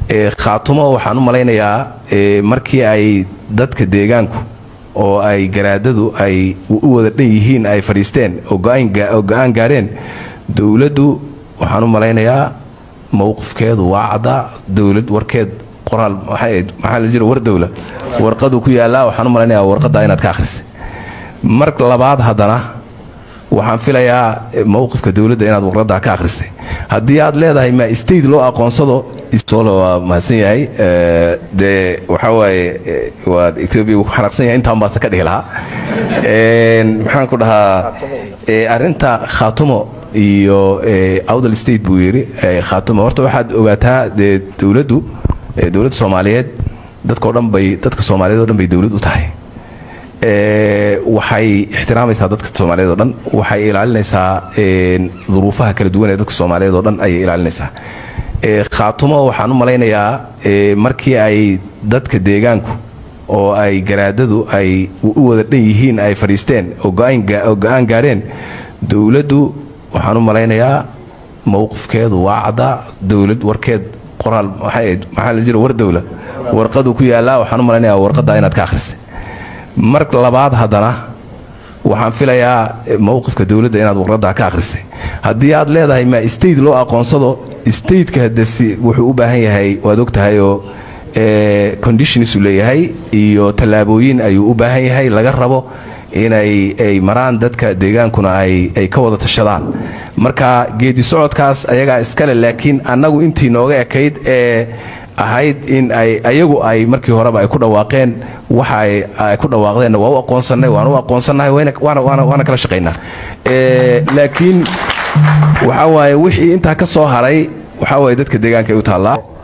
khaatumo waxaan u malaynayaa markii ay dadka deegaanku oo ay garaadadu ay u wada dhan yihiin ay fadhiisteen oo go-aan gaareen dowladdu waxaan u malaynayaa mowqifkeedu waa caddaa dowlad warkeed qoraal maxaa la jira war dowla warqadu ku yaallaa waxaan u malaynayaa warqaddaa inaad ka akhrisay mar labaad haddana waxaan filayaa mowqifka dowladda inaad warqaddaa ka akhrisay haddii aad leedahay ma state loo aqoonsado solo waa mahadsan yahay dee waxaa waaye waa etoobiya wuu ku xanaaqsan yahay intaan baase ka dhihi lahaa maxaan ku dhahaa arrinta khaatumo iyo outdal state buu yidhi khaatumo horta waxaad ogaataa dee dowladdu dowladda soomaaliyeed dadkao dhan bay dadka soomaaliyeed o dhan bay dowlad u tahay waxay ixtiraamaysaa dadka soomaaliyeed oo dhan waxay ilaalinaysaa duruufaha kala duwan ee dadka soomaaliyeed oo dhan ayay ilaalinaysaa khaatumo waxaan u malaynayaa markii ay dadka deegaanku oo ay garaadadu ay u wada dhan yihiin ay fadhiisteen oo go-aan gaareen dowladdu waxaan u malaynayaa mowqifkeedu waa caddaa dowlad warkeed qoraal maxaa la jira war dowla warqadu ku yaallaa waxaan u malaynayaa warqaddaa inaad ka akhrisay mar labaad haddana waxaan filayaa mowqifka dowladda inaad warqaddaa ka akhrisay haddii aad leedahay ma state loo aqoonsado stateka hadesi wuxuu u baahan yahay waad og tahayoo conditionsu leeyahay iyo tallaabooyin ayuu u baahan yahay laga rabo inay ay maraan dadka deegaankuna ay ka wada tashadaan marka geedi socodkaas ayagaa iskale laakiin annagu intii nooga ekayd ee ahayd in ay ayagu ay markii horeba ay ku dhawaaqeen waxa ay ku dhawaaqdeenna waa u aqoonsannay waan u aqoonsannahay waana kala shaqaynaa laakiin waxaa waaye wixii intaa ka soo haray waxaa waaye dadka deegaanka ay u taallaa